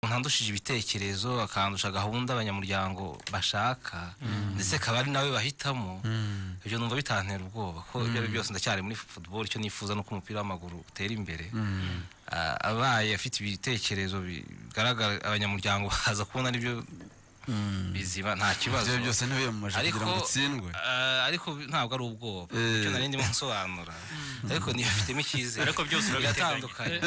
akandushije ibitekerezo akandusha gahunda abanyamuryango bashaka ndetse akaba ari nawe bahitamo ibyo numva bitantera ubwoba ko ibyo ari byose ndacyari muri football icyo nifuza ni uko umupira w'amaguru utera imbere Ah, abaye afite ibitekerezo bigaragara abanyamuryango baza kubona aribyo bizima nta kibazo ibyo byose ntibiyamamaje kugira ngo ariko utsindwe ah, ariko ntabwo ari ubwoba Eh. icyo nari ndimo nsobanura ariko nifitemo icyizere Ariko byose urabiteganya. biratandukanye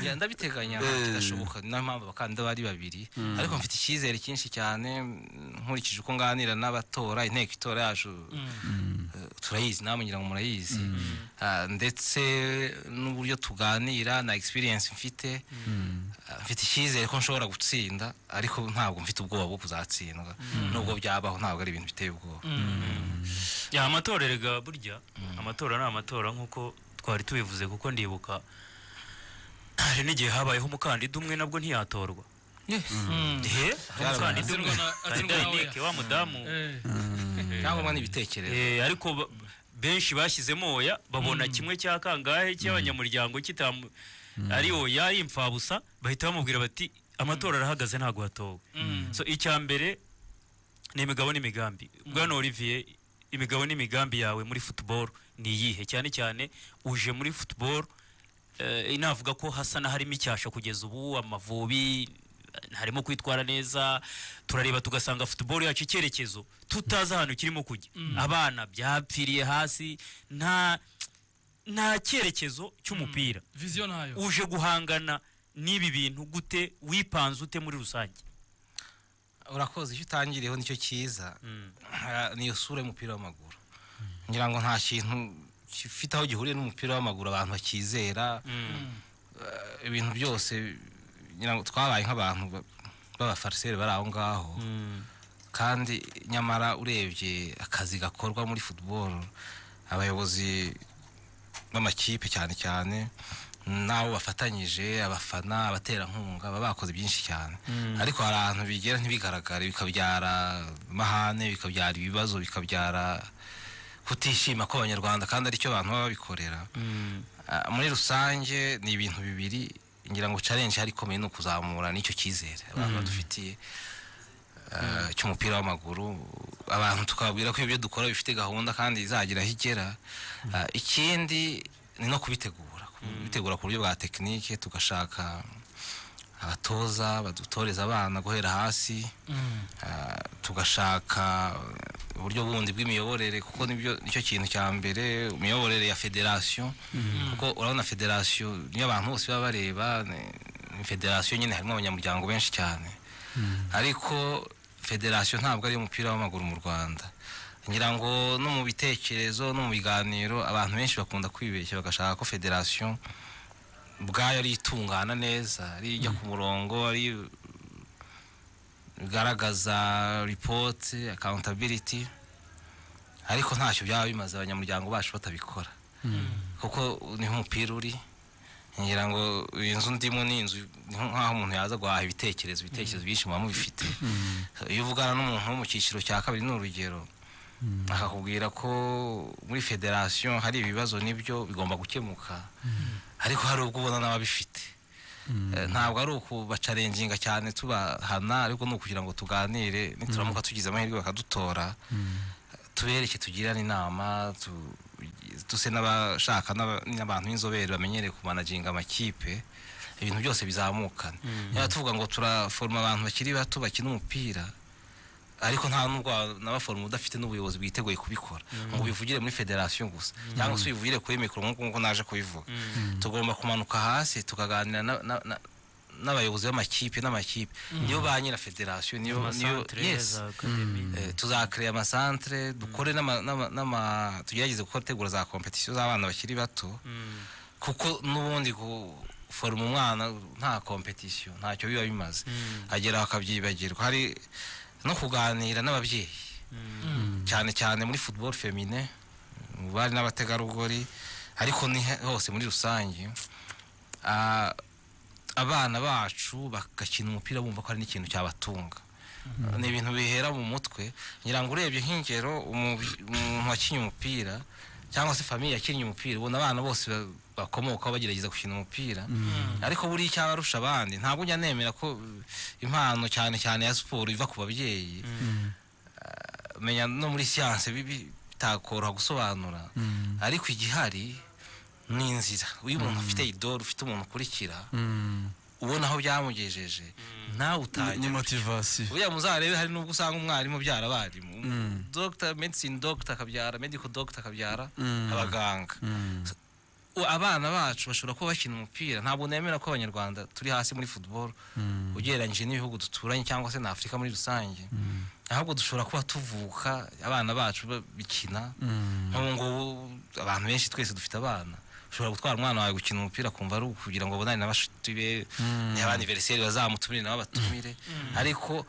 Ya, ndabiteganya nta kidashoboka niyo mpamvu abakandida bari babiri ariko mfite icyizere cyinshi cyane mm, nkurikije uko nganira n'abatora inteko itora yacu eh, turayizi namwe ngira ngo murayizi Ah, ndetse n'uburyo tuganira na experience mfite Ah, mfite icyizere ko nshobora gutsinda ariko ntabwo mfite ubwoba bwo kuzatsindwa nubwo byabaho ntabwo ari ibintu biteye ubwoba ya amatora erega burya amatora ni amatora nk'uko twari tubivuze kuko ndibuka hari n'igihe habayeho umukandida umwe nabwo ntiyatorwa he umukandida umwe Atsindwa na- atsindwa na Dynamic, wa mudamu cyangwa n'ibitekerezo Eh, ariko ba- benshi bashyizemo oya babona kimwe cya kangahe cy'abanyamuryango kitamu ari oya ari imfabusa bahita bamubwira bati amatora arahagaze ntabwo hatowe so icya mbere ni imigabo n'imigambi bwana olivier imigabo n'imigambi yawe muri football ni iyihe cyane cyane uje muri football eh, navuga ko hasa n'aharimo icyasha kugeza ubu amavubi harimo kwitwara neza turareba tugasanga football yacu icyerekezo tutazi ahantu kirimo kujya abana byapfiriye hasi nta nta cyerekezo cy'umupira viziyo ntayo uje guhangana n'ibi bintu gute wipanze ute muri rusange urakoze icyo utangiriyeho nicyo cyiza Ah, niyo sura y'umupira w'amaguru ngira ngo nta kintu gifite aho gihuriye n'umupira w'amaguru abantu bakizera Ah, ibintu byose ngira ngo twabaye nk'abantu ba- b'abafariseri bari aho ngaho kandi nyamara urebye akazi gakorwa muri football abayobozi b'amakipe cyane cyane n'abo bafatanyije abafana abaterankunga baba bakoze byinshi cyane ariko hari ahantu bigera ntibigaragare bikabyara amahane bikabyara ibibazo bikabyara kutishima kw'abanyarwanda kandi aricyo abantu baba babikorera Ah, muri rusange ni ibintu bibiri ngira ngo challenge hari ikomeye ni ukuzamura n'icyo cyizere abantu badufitiye ah, cy'umupira w'amaguru abantu tukababwira ko ibyo dukora bifite gahunda kandi izagira aho igera Ah, ikindi ni no kubitegura kubitegura ku buryo bwa tekinike tugashaka abatoza badutoreza abana guhera hasi Ah, tugashaka uburyo bundi bw'imiyoborere kuko nibyo nicyo kintu cya mbere imiyoborere ya federasiyo kuko urabona federasiyo niyo abantu bose baba bareba ni- ni federasiyo nyine harimo abanyamuryango benshi cyane ariko federasiyo ntabwo ariyo mupira w'amaguru mu rwanda ngira ngo no mu bitekerezo no mu biganiro abantu benshi bakunda kwibeshya bagashaka ko federasiyo ubwayo ari itungana neza ari ijya ku murongo ari igaragaza ripoti akawuntabiriti ariko ntacyo byaba bimaze abanyamuryango bacu batabikora kuko niho umupira uri ngira ngo iyi nzu ndimo ni inzu ni nk'aho umuntu yaza guhaha ibitekerezo ibitekerezo byinshi muba mubifite iyo uvugana n'umuntu wo mu cyiciro cya kabiri ni urugero akakubwira ko muri federasiyo hari ibibazo nibyo bigomba gukemuka ariko hari ubwo ubona n'ababifite Eh, ntabwo ari ukubacarenginga cyane tubahana ariko ni ukugira ngo tuganire nituramuka tugize amahirwe bakadutora tubereke tugirane inama tu- duse n'abashaka n'aba- n'abantu b'inzobere bamenyereye kumanaginga amakipe ibintu byose bizamukane niba tuvuga ngo turaforoma abantu bakiri bato bakina umupira ariko nta nubwo nabaforoma udafite n'ubuyobozi bwiteguye kubikora ngo ubivugire muri federasiyo gusa cyangwa se ubivugire kuri mikoro nk'uko nguko naje kubivuga tugomba kumanuka hasi tukaganira na- na- na- n'abayobozi b'amakipe n'amakipe niyo ba nyira federasiyo niyo niyo yes Eh, tuzakareba amasantere dukore n'ama- n'ama- n'ama- tugerageze gukora tegura za kompetisiyo z'abana bakiri bato kuko n'ubundi guforoma umwana nta kompetisiyo ntacyo biba bimaze agera akabyibagirwa hari no kuganira n'ababyeyi cyane cyane muri football femine mu bari n'abategarugori ariko ni he- hose muri rusange Ah, abana bacu bagakina umupira bumva ko hari n'ikintu cyabatunga ni ibintu bihera mu mutwe ngira ngo urebye nk'ingero umu- umuntu wakinnye umupira cyangwa se famiye yakinnye umupira ubona abana bose ba- bakomokaho bagerageza gukina umupira ariko buriya icyo aba arusha abandi ntabwo njya nemera ko uh, impano cyane cyane ya siporo iva ku babyeyi Ah, menya no muri siyanse bibi bitakoroha gusobanura ariko igihari ni inzira iyo umuntu afite idoro ufite umuntu ukurikira ubona aho byamugejeje nawe ni utangira motivasiyo buriya muzarebe hari n'ubwo usanga umwarimu abyara abarimu Mm. dogita medisine dogita akabyara mediko dogita akabyara Mm. abaganga Mm. U- abana bacu bashobora kuba bakina umupira ntabwo nemera ko abanyarwanda turi hasi muri football Mm. ugereranyije n'ibihugu duturanye cyangwa se na afurika muri rusange ahubwo dushobora kuba tuvuka abana bacu ba- bikina Mm. nk'ubu ngubu abantu benshi twese dufite abana ushobora gutwara umwana wawe gukina umupira akumva ari ukugira ngo abonane na bashuti be Mm. niba aniveriseri bazamutumire nabo batumire ariko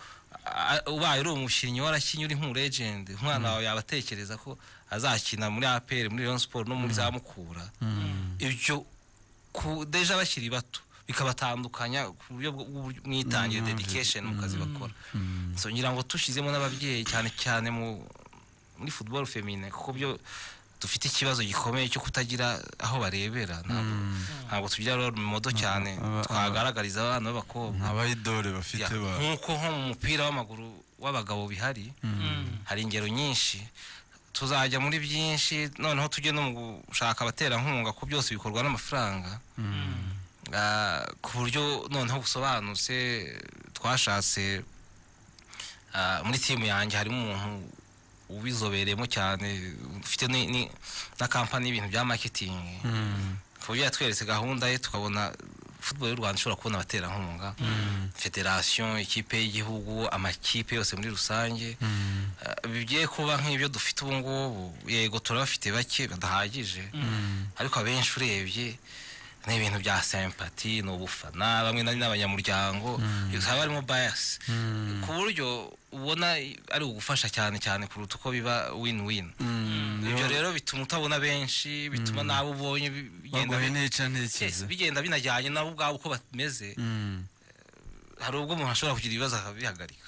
a- ubaye uri umukinnyi warakinnye uri nk'umuregende umwana wawe yabatekereza ko azakina muri apr muri rayon siporo no muri za mukura Mm. ibyo ku deja bakiri bato bikabatandukanya ku buryo bwo- bw'uburyo- mwitangire dedication mu kazi bakora so ngira ngo tushyizemo n'ababyeyi cyane cyane mu muri football feminine kuko byo dufite ikibazo gikomeye cyo kutagira aho barebera ntabwo ntabwo tugira role modo cyane aba- twagaragariza abana b'abakobwa abayidore Ya, bafite ba nk'uko nko mu mupira w'amaguru w'abagabo bihari hari ingero nyinshi tuzajya muri byinshi noneho tujye no mu gushaka abaterankunga ko byose bikorwa n'amafaranga Ah, ku buryo noneho busobanutse twashatse ah, muri timu yanjye harimo umuntu ubizobereyemo cyane ufite ni- ni- na kampani y'ibintu bya maketingi Mm. ku buryo yatweretse gahunda ye tukabona football y'u rwanda ishobora kubona abaterankunga federasiyo ikipe y'igihugu amakipe yose muri rusange Mm. Uh, bigiye kuba nk'ibyo dufite ubu ngubu yego turabafite bake badahagije Mm. ariko abenshi urebye ni ibintu bya sempati ni ubufana bamwe na- n'abanyamuryango haba harimo bayasi Mm. ku buryo ubona ari ugufasha cyane cyane kuruta uko biba win win Mm. ibyo rero bituma utabona benshi bituma n'abo ubonye bi- bigenda baguha bi- intica Yes, ntekereza bigenda binajyanye nabo ubwabo uko bameze Mm. hari ubwo umuntu ashobora kugira ibibazo akabihagarika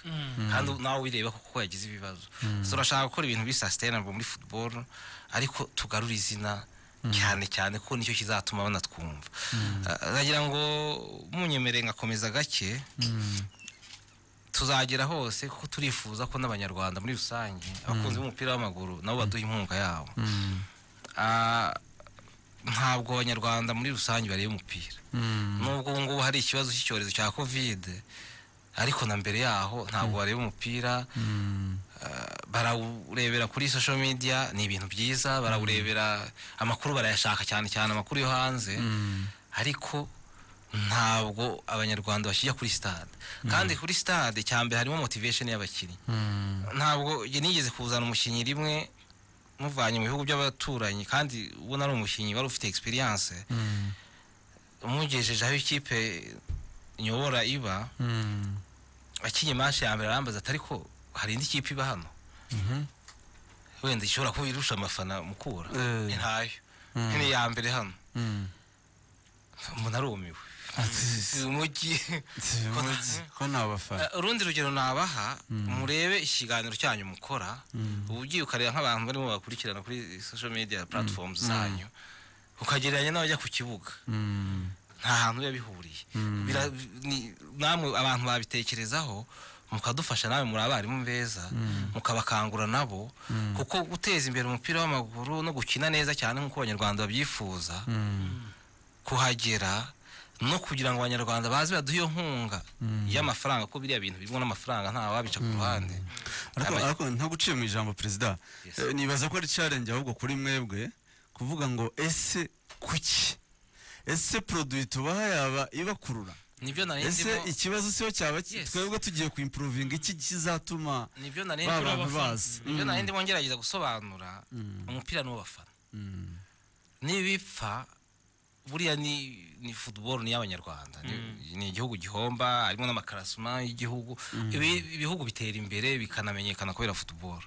kandi nawe wireba kuko yagize ibibazo turashaka gukora ibintu bisa sustainable muri football ariko tugarura izina cyane cyane ko nicyo kizatuma banatwumva Ah, nagira ngo munyemere ngakomeza gake tuzagera hose kuko turifuza ko n'abanyarwanda muri rusange abakunzi b'umupira w'amaguru nabo baduha inkunga yabo Mm. Ah, ntabwo abanyarwanda muri rusange bareba umupira Mm. nubwo ubu ngubu hari ikibazo cy'icyorezo cya kovide ariko na mbere yaho ntabwo bareba umupira Mm. ah, barawurebera kuri social media ni ibintu byiza barawurebera amakuru barayashaka cyane cyane amakuru yo hanze Mm. ariko ntabwo abanyarwanda bakijya kuri stade kandi kuri stade cyambere harimo motivation y'abakinnyi Mm. ntabwo njye nigeze kuzana umukinnyi rimwe muvanye mu bihugu by'abaturanyi kandi ubona ari umukinnyi wari ufite experience Mm. umugejeje aho ikipe nyobora iba Mm. akinye mashe ya mbere arambaza ati ariko hari indi kipe iba hano Mhm. wenda ishobora kuba irusha amafana mukura Eh. ntayo Mm. ni iya mbere hano Mm. umuntu arumiwe Ati- umujyi ati- Ko nta- muzi- ko nta bafana Eh, urundi rugero nabaha murebe ikiganiro cyanyu mukora uba ugiye ukareba nk'abantu barimo bakurikirana kuri social media platforms zanyu ukagereranya n'abajya ku kibuga Mm. nta hantu biba bihuriye Mm. Bira- ni- namwe abantu babitekerezaho mukadufasha nawe muri abarimu beza mukabakangura nabo Mm. kuko guteza imbere umupira w'amaguru no gukina neza cyane nk'uko abanyarwanda babyifuza Mm. kuhagera no kugira ngo abanyarwanda baze baduhe iyo nkunga Mm. y'amafaranga ko biriya bintu birimo n'amafaranga nta wabica ku ruhande ariko Abanye- ariko nta guciye mu ijambo perezida Yes. Eh, nibaza ko ari challenge ahubwo kuri mwebwe kuvuga ngo ese kuki ese produit tubaha yaba ibakurura nibyo nari ese ndimo ikibazo siho cyaba ki- Yes. twebwe tugiye kuimprovinga iki kizatuma nibyo nari ba ndimo bantu bazi nibyo nari ndimo ngerageza gusobanura umupira n'uwabafana Mm. nibipfa buriya ni ni football ni y'abanyarwanda ni, ni igihugu gihomba harimo n'amakarasuma y'igihugu ibi ibihugu bitera imbere bikanamenyekana kubera football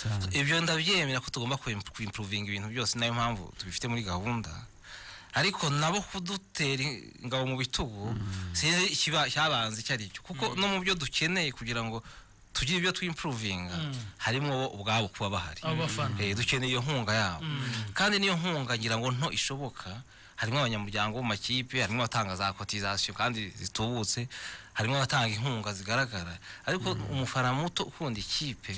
Cyane. ibyo ndabyemera ko tugomba kuimp- kuimprovinga ibintu byose ni nayo mpamvu tubifite muri gahunda ariko nabo kudutera ingabo mu bitugu sinzi ikiba cyabanze icyo ari cyo kuko no mu byo dukeneye kugira ngo tugira ibyo twimpuruvinga Mm. harimo bo ubwabo kuba bahari Abo bafana. Eh, dukeneye iyo nkunga yabo kandi n'iyo nkunga ngira ngo nto ishoboka harimo abanyamuryango mu makipe harimo abatanga za kotizasiyo kandi zitubutse harimo abatanga inkunga zigaragara ariko umufana muto ukunda ikipe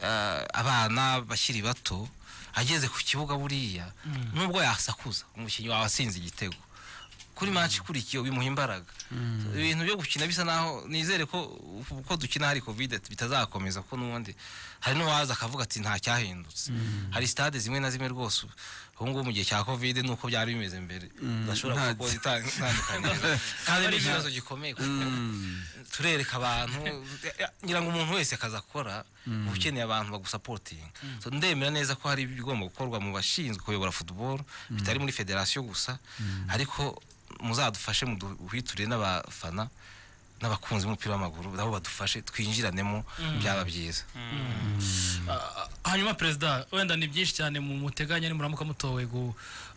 eh, abana bakiri bato ageze ku kibuga buriya nubwo yasakuza umukinnyi wawe asinze igitego kuri match ikurikiye ubimuha imbaraga ibintu byo gukina bisa naho nizere ko uko dukina hari covid bitazakomeza kuko n'ubundi hari n'uwaza akavuga ati nta cyahindutse hari stade zimwe na zimwe rwose ubu ngubu mu gihe cya covid nuko byari bimeze mbere udashobora nta- kuko itandukanye kandi ni ikibazo gikomeye kuko Mm. turereka abantu ngira ngo umuntu wese akaza akora uba ukeneye abantu bagusapotinga So, ndemera neza ko hari ibigomba gukorwa mu bashinzwe kuyobora football bitari muri federasiyo gusa ariko muzadufashe muduhwiture n'abafana n'abakunzi b'umupira w'amaguru nabo badufashe twinjiranemo byaba byiza Ah, hanyuma perezida wenda ni byinshi cyane mu muteganya nimuramuka mutowe gu-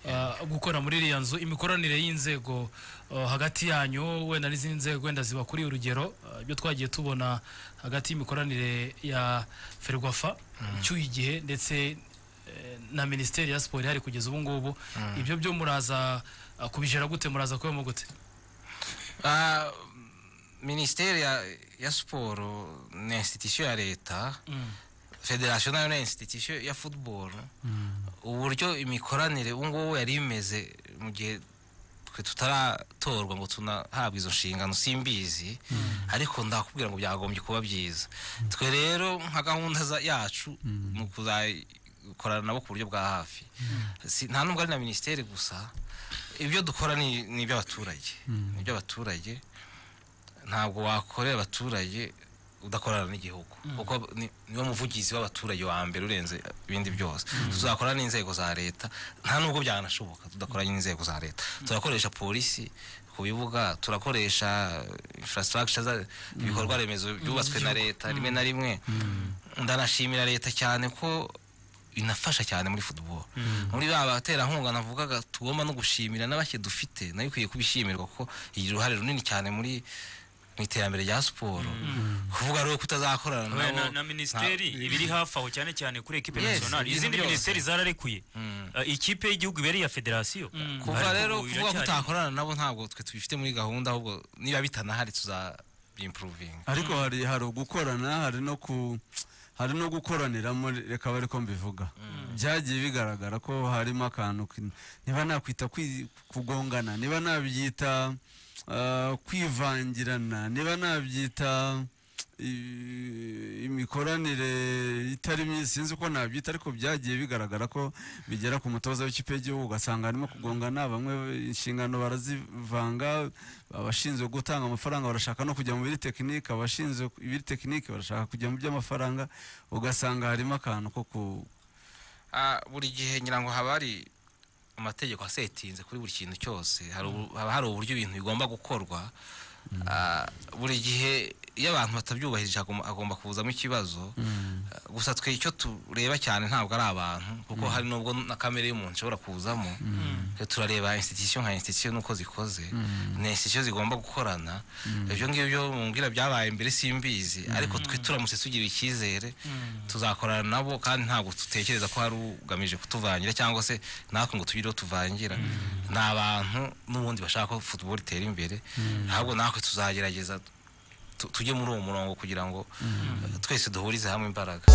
ah, gukora muri iriya nzu imikoranire y'inzego ah, hagati yanyu wenda n'izindi nzego wenda zibakuriye urugero ah, ibyo twagiye tubona hagati y'imikoranire ya ferwafa icyuye igihe ndetse eh, na minisiteri ya siporo ihari kugeza ubu ngubu ibyo byo muraza ah, kubijera gute muraza kubemo gute Ah, minisiteri ya- ya siporo ni institusiyo ya leta federasiyo nayo ni institusiyo ya football uburyo imikoranire ubu ngubu yari imeze mu gihe twe tutaratorwa ngo tunahabwe izo nshingano simbizi ariko ndakubwira ngo byagombye kuba byiza twe rero nka gahunda za- yacu mu kuzakorana nabo ku buryo bwa hafi Si- nta nubwo ari na minisiteri gusa ibyo dukora ni ni iby'abaturage ni iby'abaturage ntabwo wakorera abaturage udakorana n'igihugu kuko ni- niwo muvugizi w'abaturage wa mbere urenze ibindi byose tuzakorana n'inzego za leta nta nubwo byanashoboka tudakoranye n'inzego za leta turakoresha polisi ku bibuga turakoresha infrastructure za- ibikorwa remezo byubatswe na leta rimwe na rimwe ndanashimira leta cyane ko inafasha cyane muri football muri ba baterankunga navugaga tugomba no gushimira n'abake dufite nayo ikwiye kubishimirwa kuko igira uruhare runini cyane muri mu iterambere rya siporo kuvuga rero kutazakorana nabo Oya, na, na minisiteri nta- ibiri hafi aho cyane cyane kuri ekipe Yes, nationale ibintu izindi byose. minisiteri zararekuye Mm. Eh, ikipe y'igihugu ibere iya federasiyo kuva Ariko rero ubu kuvuga ko iracyari- utakorana nabo ntabwo twe tubifite muri gahunda ahubwo niba bitanahari tuzabimpuruvinga ariko hari hari ugukorana hari no ku hari no gukoraniramo reka bari ko mbivuga byagiye bigaragara ko harimo akantu ki- niba nakwita kwi- kugongana niba nabyita ah, kwivangirana niba nabyita i- imikoranire itari myiza sinzi uko nabyita ariko byagiye bigaragara ko bigera ku mutoza w'ikipe y'igihugu ugasanga harimo kugongana bamwe inshingano barazivanga abashinzwe gutanga amafaranga barashaka no kujya mu biri tekinike abashinzwe ibiri tekinike barashaka kujya mu by'amafaranga ugasanga harimo akantu ko ku Ah, buri gihe ngira ngo haba hari amategeko asetinze kuri buri kintu cyose hari ubu- haba hari uburyo ibintu bigomba gukorwa Ah, buri gihe iyo abantu batabyubahirije hagomba- hagomba kuzamo ikibazo Ah, gusa twe icyo tureba cyane ntabwo ari abantu kuko hari n'ubwo na kamere y'umuntu ishobora kuzamo Twe turareba institution nka institution nuko zikoze ni institution zigomba gukorana ibyo ngibyo mumbwira byabaye mbere simbizi ariko twe turamutse tugira icyizere tuzakorana nabo kandi ntabwo dutekereza ko hari ugamije kutuvangira cyangwa se natwe ngo tugire uwo tuvangira ni abantu n'ubundi bashaka ko football itera imbere ahubwo natwe tuzagerageza tu- tujye muri uwo murongo kugira ngo eh, twese duhurize hamwe imbaraga